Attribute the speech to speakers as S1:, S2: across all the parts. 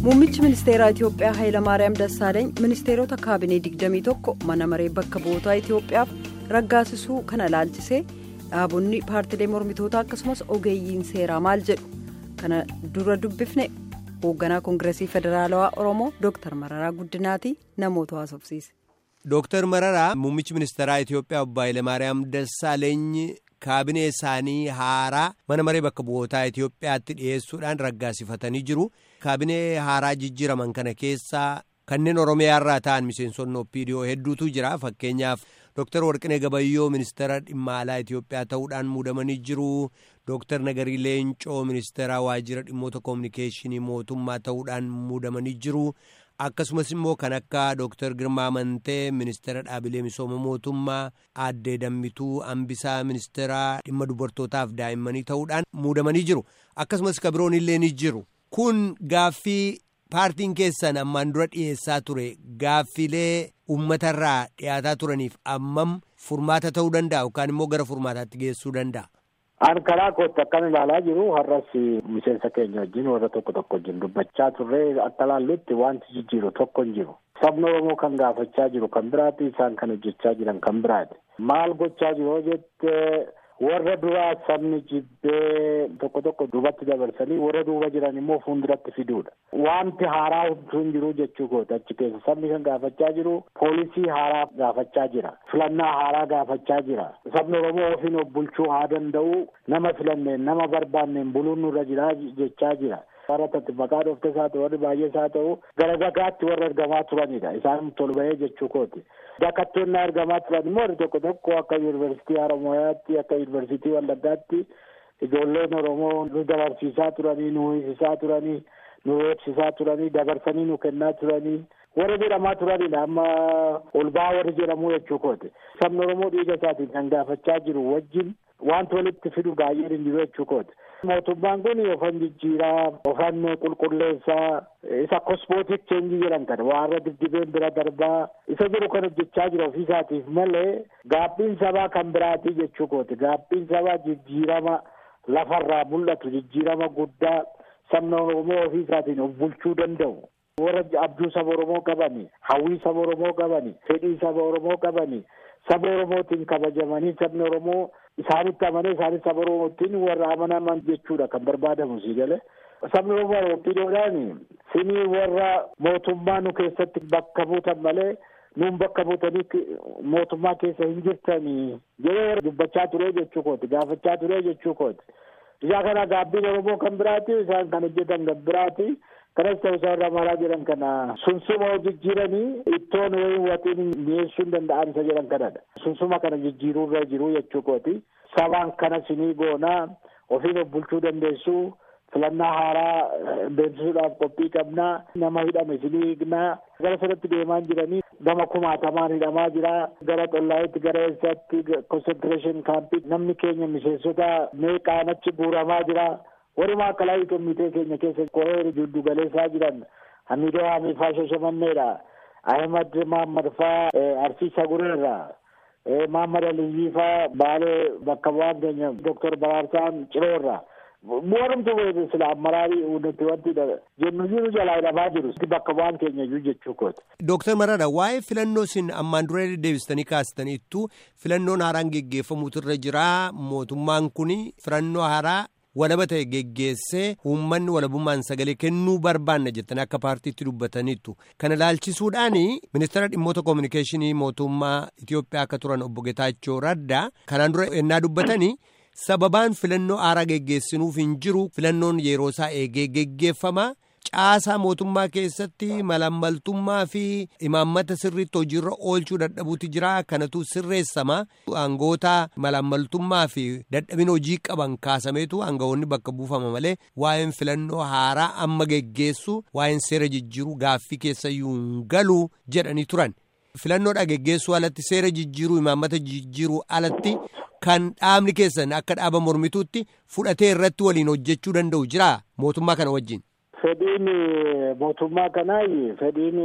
S1: Muummichi ministeeraa Itiyoophiyaa Hayilamaariyaam Dassaaleeny ministeerota kaabinee 21 mana maree bakka bu'ootaa Itiyoophiyaaf raggaasisuu kana ilaalchisee dhaabonni paartilee mormitootaa akkasumas ogeeyyiin seeraa maal jedhu kana dura dubbifne hoogganaa koongireesii federaalawaa Oromoo Dr. Mararaa Guddinaatii namoota haasofsiise.
S2: Dr. Mararaa muummichi ministeeraa Itiyoophiyaa obbo Hayilamaariyaam Dassaaleeny kaabinee isaanii haaraa mana maree bakka bu'ootaa Itiyoophiyaatti dhiyeessuudhaan raggaasifatanii jiru. Kaabinee haaraa jijjiiraman kana keessaa kanneen Oromiyaa irraa ta'an miseensonni OPDO hedduutu jira. Fakkeenyaaf Dr. Warqinee Gabayyoo ministeera dhimma alaa Itiyoophiyaa ta'uudhaan muudamanii jiru. Dr. Nagarii Leencoo ministeera waajjira dhimmoota koominikeeshinii mootummaa ta'uudhaan muudamanii jiru. Akkasumas immoo kan akka Dr. Girmaa Amantee ministeera dhaabilee misooma mootummaa aaddee Dammituu Ambisaa ministeera dhimma dubartootaaf daa'immanii ta'uudhaan muudamanii jiru. Akkasumas kabiroon illee ni jiru. Kun gaaffii paartiin keessan ammaan dura dhiyeessaa ture gaaffiilee uummatarraa dhiyaataa turaniif ammam furmaata ta'uu danda'a yookaan immoo gara furmaataatti geessuu danda'a.
S3: An karaa kootti akkan ilaalaa jiru har'as miseensa keenya wajjin warra tokko tokko wajjin dubbachaa turre akka laallutti wanti jijjiiru tokko hin jiru. Sabni Oromoo kan gaafachaa jiru kan biraati isaan kan hojjechaa jiran kan biraati. Maal gochaa jiru jette warra duraa sabni jibbee tokko tokko duubatti dabarsanii warra duuba jiran immoo fuulduratti fiduudha. Wanti haaraa homtuu hin jiru jechuu kooti achi keessa sabni kan gaafachaa jiru poolisii haaraa gaafachaa jira. Filannaa haaraa gaafachaa jira. Sabni Oromoo ofiin of bulchuu haa danda'u nama filanneen nama barbaanneen buluun nurra jira jechaa jira. warra tatti maqaa dhoftes haa ta'u warri baay'ees haa ta'u gara dagaatti warra argamaa turanidha isaan tol bahee jechuu kooti. Dakattoonni argamaa turan immoo warri tokko tokko akka yuunivarsiitii Haramooyaatti akka yuunivarsiitii Wallaggaatti ijoolleen Oromoo nu dabarsiisaa turanii nu hiisisaa turanii nu eebsisaa turanii dabarsanii nu kennaa turanii warra jedhamaa turanidha amma ol ba'aa warri jedhamu jechuu kooti. Sabni Oromoo dhiiga isaatiin kan gaafachaa jiru wajjin wanti walitti fidu baay'een hin jiru jechuu kooti. Mootummaan kun ofan jijjiiraa ofan qulqulleessaa isa kosmootik cheenjii jedhan kana warra dibdibeen bira darbaa isa jiru kan hojjechaa jira ofiisaatiif malee gaabbiin sabaa kan biraatii jechuu kooti. Gaabbiin sabaa jijjiirama lafarraa mul'atu jijjiirama guddaa sabni Oromoo ofiisaatiin of bulchuu danda'u. Warra abjuu saba Oromoo qabani, hawwii saba Oromoo qabani, fedhii saba Oromoo qabani, saba Oromootiin kabajamanii sabni Oromoo isaanitti amanee isaanis saba Oromootiin warra amanaman jechuudha kan barbaadamu sii galee. Sabni Oromoo Oppidoodhaan sinii warra mootummaa nu keessatti bakka buutan malee nuun bakka buutanii mootummaa keessa hin jirtanii jedhee dubbachaa ture jechuu kooti gaafachaa ture jechuu kooti. Isaa kana gaabbiin Oromoo kan biraati isaan kan hojjetan kan biraati. kanas ta'u isaan maraa jedhan kana sunsuma jijjiiranii ittoon wayii waxiin mi'eessuu hin danda'an isa jedhan kanadha. Sunsuma kana jijjiiruu irra jiru jechuu kooti. Sabaan kana sinii goonaa ofiin of bulchuu dandeessuu filannaa haaraa beeksisuudhaaf qophii qabnaa nama hidhame sinii hiiknaa gara sanatti deemaa jiranii gama kumaatamaan hidhamaa jira gara xollaayitti gara eessaatti konsentireeshin kaampii namni keenya miseensota meeqaan achi guuramaa jira. walumaa akkalaa komitee keenya keessa qoree jiddu galeessaa jiran hamidoo hamifaa shashamanneedha ahmad mahammad faa arsii sagureerra mahammad aliyyii faa baalee bakka bu'aan keenya doktor baraarsaan ciroorra bu'aanumtu sila amaraarii nuti wanti jennu jiru jalaa hidhamaa jiru bakka bu'aan keenya iyyuu jechuu kooti.
S2: Dooktar Mararaa waa'ee filannoo isin ammaan dura deebistanii kaastaniittu filannoon haaraan geggeeffamuutu irra jira mootummaan kun filannoo haaraa walaba ta'e geggeessee uummanni walabummaan sagalee kennuu barbaanna jettanii akka paartiitti dubbataniittu kana ilaalchisuudhaan ministeera dhimmoota koominikeeshinii mootummaa Itiyoophiyaa akka turan obbo Getaachoo Raddaa kanaan dura ennaa dubbatanii sababaan filannoo haaraa geggeessinuuf hin jiru filannoon yeroo isaa eegee geggeeffama. caasaa mootummaa keessatti malammaltummaa fi imaammata sirriitti hojiirra oolchuu dadhabuutu jira kanatu sirreessama aangoota malammaltummaa fi dadhabina hojii qaban kaasameetu aangawoonni bakka buufama malee waa'een filannoo haaraa amma geggeessu waa'een seera jijjiiruu gaaffii keessayyuu hin galu jedhanii turan filannoodha geggeessuu alatti seera jijjiiruu imaammata jijjiiruu alatti kan dhaabni keessan akka dhaaba mormituutti fudhatee irratti waliin hojjechuu danda'u jira mootummaa kana wajjin.
S3: Fedhiin mootummaa kanaa fedhiin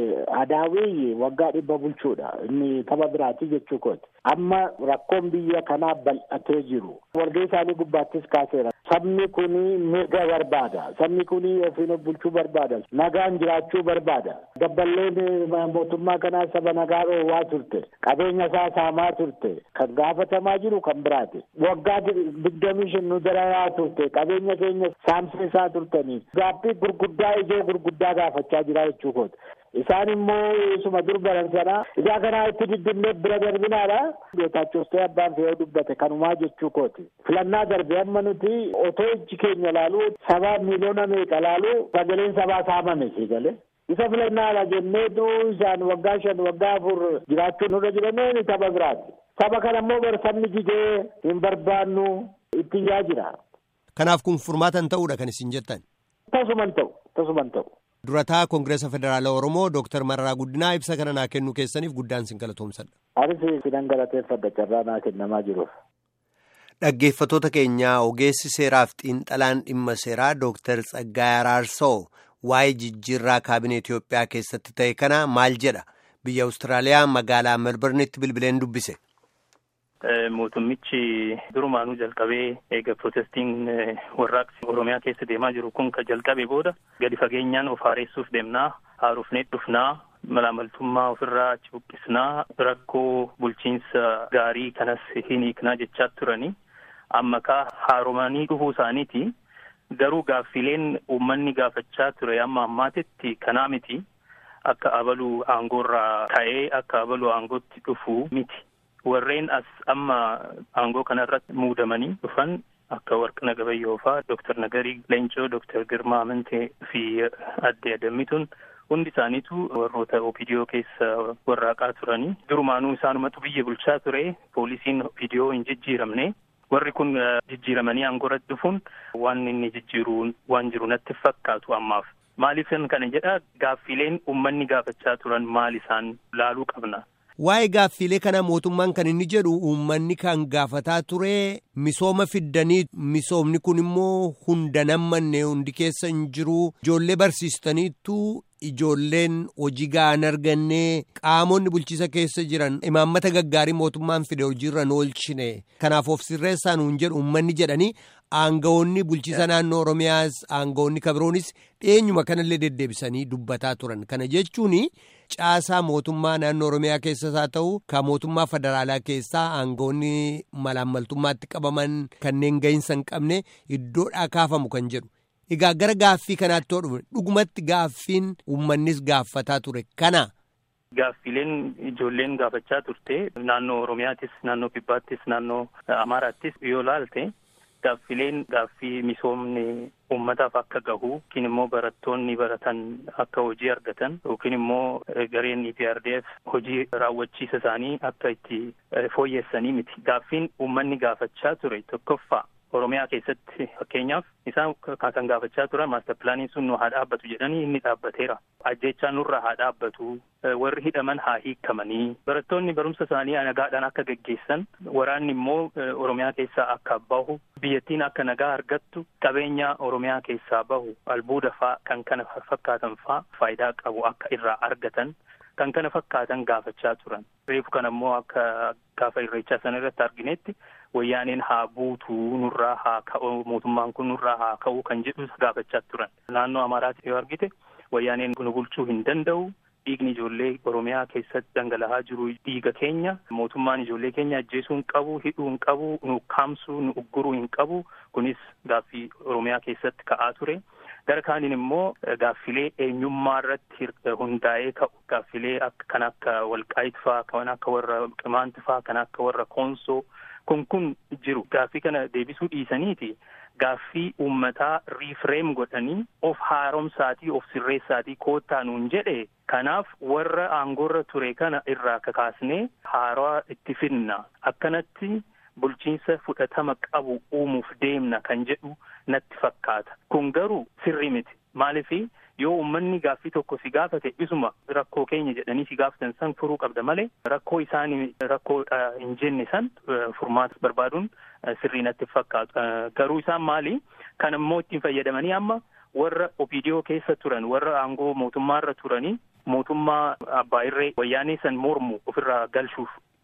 S3: adaawii waggaa dhibba bulchuudha. Inni tapha biraati jechuu kooti. Amma rakkoon biyya kanaa bal'atee jiru. Walga'ii isaanii gubbaattis kaaseera. Sabni kuni mirga barbaada. Sabni kuni ofiin of bulchuu barbaada. Nagaan jiraachuu barbaada. Dabballeen mootummaa kanaa saba nagaa dhoowwaa turte. Qabeenya isaa saamaa turte. Kan gaafatamaa jiru kan biraati. Waggaa digdamii shan nu dararaa turte. Qabeenya keenya saamsisaa turtanii. Gaaffii gurguddaa ijoo gurguddaa gaafachaa jira jechuu kooti. Isaan immoo isuma dur baran sana isaa kanaa itti diddimnee bira darbinaadha. Geetaachostee abbaan fe'oo dubbate kanumaa jechuu kooti. Filannaa darbe amma nuti otoo ijji keenya laalu sabaa miiliyoona meeqa laalu sagaleen sabaa saamame si galee. Isa filannaadha jenneetu isaan waggaa shan waggaa afur jiraachuu nurra jiramee saba biraati. Saba kana immoo bar sabni jigee hin barbaannu itti yaa jira.
S2: Kanaaf kun furmaatan ta'uudha kan isin jettan.
S3: Tasuman ta'u tasuman ta'u.
S2: Durataa Koongireesa Federaala Oromoo Dooktar Mararaa Guddinaa ibsa kana naa kennuu keessaniif guddaan sin galatoomsadha.
S3: Anis sinan galateeffadha carraa naa kennamaa jiruuf.
S2: Dhaggeeffatoota keenyaa ogeessi seeraaf xiinxalaan dhimma seeraa Dooktar Tsaggaayee Araarsoo waa'ee jijjiirraa kaabinee Itoophiyaa keessatti ta'e kana maal jedha? Biyya Awustiraaliyaa magaalaa Melbourneetti bilbileen dubbise.
S4: Mootummichi durumaanuu jalqabee eega pirootestiin warraaqsi Oromiyaa keessa deemaa jiru kun kan jalqabe booda gadi fageenyaan of haaressuuf deemnaa haarofnee dhufnaa malaamaltummaa ofirraa achi buqqisnaa rakkoo bulchiinsa gaarii kanas hin hiiknaa jechaa turanii amma kaa haaromanii dhufuu isaaniiti garuu gaaffileen uummanni gaafachaa ture amma ammaatitti kanaa miti akka abaluu aangoorraa ka'ee akka abaluu aangootti dhufu miti. warreen as amma aangoo kanarratti muudamanii dhufan akka warqina gabayyoo faa Dooktar Nagarii Leencoo, Dooktar Girmaa Amintee fi adde Adammituun hundi isaaniitu warroota OPDO keessa warraaqaa turanii durumaanuu isaanumatu biyya bulchaa ture poolisiin OPDO hin jijjiiramne warri kun jijjiiramanii aangoorratti dhufuun waan inni jijjiiru waan jiru natti fakkaatu ammaaf. Maaliifan kana jedha gaaffileen uummanni gaafachaa turan maal isaan laaluu qabna.
S2: Waa'ee gaaffilee kana mootummaan kan inni jedhu uummanni kan gaafataa ture misooma fiddanii misoomni kun immoo hunda nammanne hundi keessa hin jiru ijoollee barsiistaniittu ijoolleen hojii ga'an arganne qaamonni bulchiisa keessa jiran imaammata gaggaarii mootummaan fide hojiirra oolchine kanaaf of sirreessaan hin jedhu uummanni jedhanii aangawoonni bulchiisa naannoo oromiyaas aangawoonni kabiroonis dhiyeenyuma kanallee deddeebisanii dubbataa turan kana jechuun. caasaa mootummaa naannoo oromiyaa keessas haa ta'u kan mootummaa federaalaa keessaa aangawoonni malaammaltummaatti qabaman kanneen gahinsa hin qabne iddoodhaa kaafamu kan jedhu egaa gara gaaffii kanaatti yoo dhufe dhugumatti gaaffiin uummannis gaafataa ture kana.
S4: Gaaffileen ijoolleen gaafachaa turte naannoo oromiyaattis naannoo kibbaattis naannoo amaaraattis yoo laalte. Gaaffileen gaaffii misoomni uummataaf akka gahu yookiin immoo barattoonni baratan akka hojii argatan yookiin immoo gareen EPRDF hojii raawwachiisa isaanii akka itti fooyyessanii miti. Gaaffiin uummanni gaafachaa ture tokkoffaa Oromiyaa keessatti fakkeenyaaf isaan kan gaafachaa turan maastar pilaaniin sun nu haa dhaabbatu jedhanii inni dhaabbateera. Ajjechaa nurra haa dhaabbatu warri hidhaman haa hiikamanii barattoonni barumsa isaanii nagaadhaan akka geggeessan waraanni immoo Oromiyaa keessaa akka bahu biyyattiin akka nagaa argattu qabeenya Oromiyaa keessaa bahu albuuda faa kan kana fakkaatan faa faayidaa qabu akka irraa argatan kan kana fakkaatan gaafachaa turan. Reefu kana immoo akka gaafa irreechaa sana irratti arginetti wayyaaneen haa buutu nurraa haa ka'u mootummaan kun nurraa haa ka'u kan jedhu gaafachaa turan. Naannoo Amaaraatti yoo argite wayyaaneen nu bulchuu hin danda'u. Dhiigni ijoollee Oromiyaa keessatti dhangala'aa jiru dhiiga keenya mootummaan ijoollee keenya ajjeesuu hin qabu hidhuu hin qabu nu ukkaamsuu nu ugguruu hin qabu kunis gaaffii Oromiyaa keessatti ka'aa ture. Gara kaaniin immoo gaaffilee eenyummaa irratti hundaa'ee ka'u gaaffilee kan akka walqaayit faa kan akka warra qimaanti faa kan akka warra koonsoo kun kun jiru gaaffii kana deebisuu dhiisaniiti gaaffii uummataa riifreem godhanii of haaromsaatii of sirreessaatii koottaa nuun jedhe kanaaf warra aangoorra ture kana irraa kakaasnee haaraa itti fidna akkanatti bulchiinsa fudhatama qabu uumuuf deemna kan jedhu natti fakkaata kun garuu sirrii miti maaliifi yoo uummanni gaaffii tokko si gaafate isuma rakkoo keenya jedhanii si gaafatan san furuu qabda malee rakkoo isaanii rakkoo hin jenne san furmaata barbaaduun sirrii natti fakkaatu garuu isaan maali kan immoo ittiin fayyadamanii amma warra OPDO keessa turan warra aangoo mootummaarra turanii mootummaa abbaa irree wayyaanee san mormu ofirraa galchuuf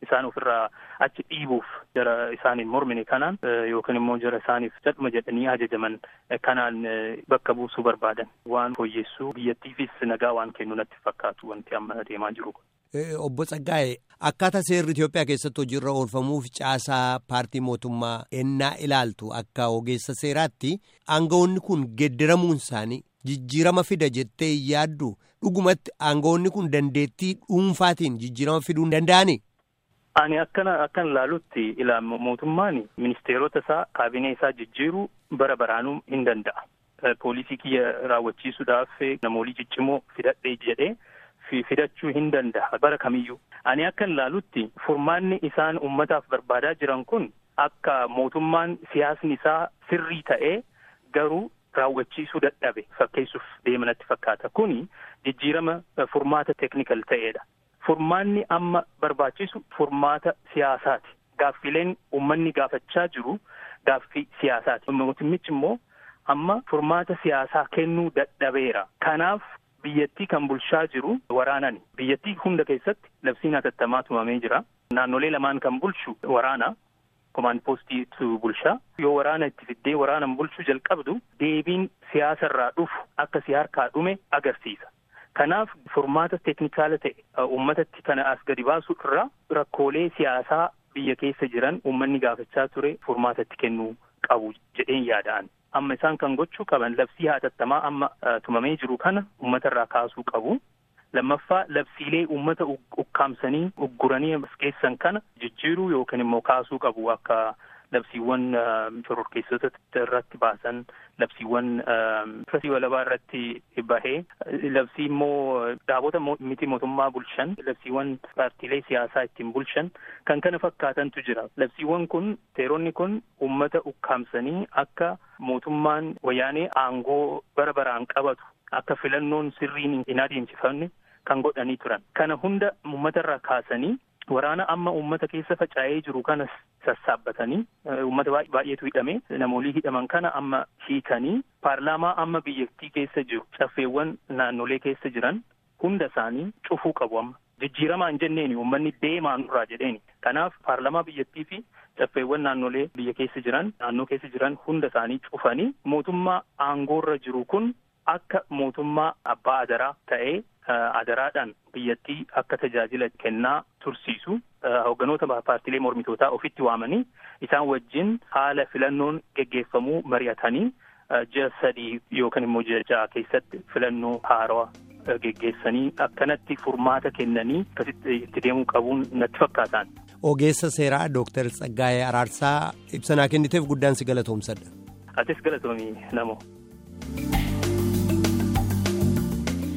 S4: isaan ofirraa achi dhiibuuf jara isaaniin mormine kanaan yookiin immoo jara isaaniif cadhuma jedhanii ajajaman kanaan bakka buusuu barbaadan waan fooyyessuu biyyattiifis nagaa waan kennu natti fakkaatu wanti amma deemaa jiru.
S2: Obbo Tsaggaa'e akkaataa seerri Itoophiyaa keessatti hojiirra oolfamuuf caasaa paartii mootummaa ennaa ilaaltu akka ogeessa seeraatti aangawoonni kun geeddaramuun isaanii jijjiirama fida jettee yaaddu dhugumatti aangawoonni kun dandeettii dhuunfaatiin jijjiirama fiduu hin danda'anii?
S4: Ani akkana akkan ilaalutti ilaa mootummaan ministeerota isaa kaabinee isaa jijjiiruu bara baraanuu hin danda'a. Poolisii kiyya raawwachiisuudhaaf namoolii ciccimoo fidadhee jedhee. fidachuu hin danda'a bara kamiyyuu ani akkan ilaalutti furmaanni isaan ummataaf barbaadaa jiran kun akka mootummaan siyaasni isaa sirrii ta'ee garuu raawwachiisuu dadhabe fakkeessuuf deemanatti fakkaata kuni jijjiirama furmaata teeknikal ta'eedha furmaanni amma barbaachisu furmaata siyaasaati gaaffileen ummanni gaafachaa jiru gaaffii siyaasaati mootummichi immoo amma furmaata siyaasaa kennuu dadhabeera kanaaf biyyattii kan bulchaa jiru waraanani biyyattii hunda keessatti labsiin hatattamaa tumamee jira naannolee lamaan kan bulchu waraana komaand poostiitu bulchaa yoo waraana itti fiddee waraanan bulchuu jalqabdu deebiin siyaasarraa dhufu akka si harkaa dhume agarsiisa kanaaf furmaata teeknikaala ta'e uummatatti kana as gadi baasu irraa rakkoolee siyaasaa biyya keessa jiran uummanni gaafachaa ture furmaatatti kennuu qabu jedheen yaada'an amma isaan kan gochuu qaban labsii hatattamaa amma tumamee jiru kana uummata irraa kaasuu qabu. Lammaffaa labsiilee uummata ukkaamsanii ugguranii keessan kana jijjiiruu yookiin immoo kaasuu qabu akka labsiiwwan shororkeessota irratti baasan labsiiwwan firasii walabaa irratti bahee labsii immoo dhaabota miti mootummaa bulchan labsiiwwan paartiilee siyaasaa ittiin bulchan kan kana fakkaatantu jira labsiiwwan kun seeronni kun uummata ukkaamsanii akka mootummaan wayyaanee aangoo bara baraan qabatu akka filannoon sirriin hin adeemsifamne kan godhanii turan kana hunda uummata irraa kaasanii waraana amma uummata keessa faca'ee jiru kana sassaabbatanii uummata baay'eetu hidhame namoolii hidhaman kana amma hiikanii paarlaamaa amma biyyattii keessa jiru caffeewwan naannolee keessa jiran hunda isaanii cufuu qabu amma jijjiiramaan jenneeni uummanni deemaa nurraa jedheeni kanaaf paarlaamaa biyyattii fi caffeewwan naannolee biyya keessa jiran naannoo keessa jiran hunda isaanii cufanii mootummaa aangoorra jiru kun akka mootummaa abbaa adaraa ta'ee adaraadhaan biyyattii akka tajaajila kennaa tursiisu hoogganoota paartiilee mormitootaa ofitti waamanii isaan wajjin haala filannoon geggeeffamuu mari'atanii ji'a sadii yookaan immoo ji'a ja'a keessatti filannoo haarawaa geggeessanii akkanatti furmaata kennanii akkasitti itti deemuu qabuun natti fakkaataan.
S2: Ogeessa seeraa Dooktar Tsaggaayee Araarsaa ibsanaa kenniteef guddaan si galatoomsadha.
S4: Atis galatoomii namoo.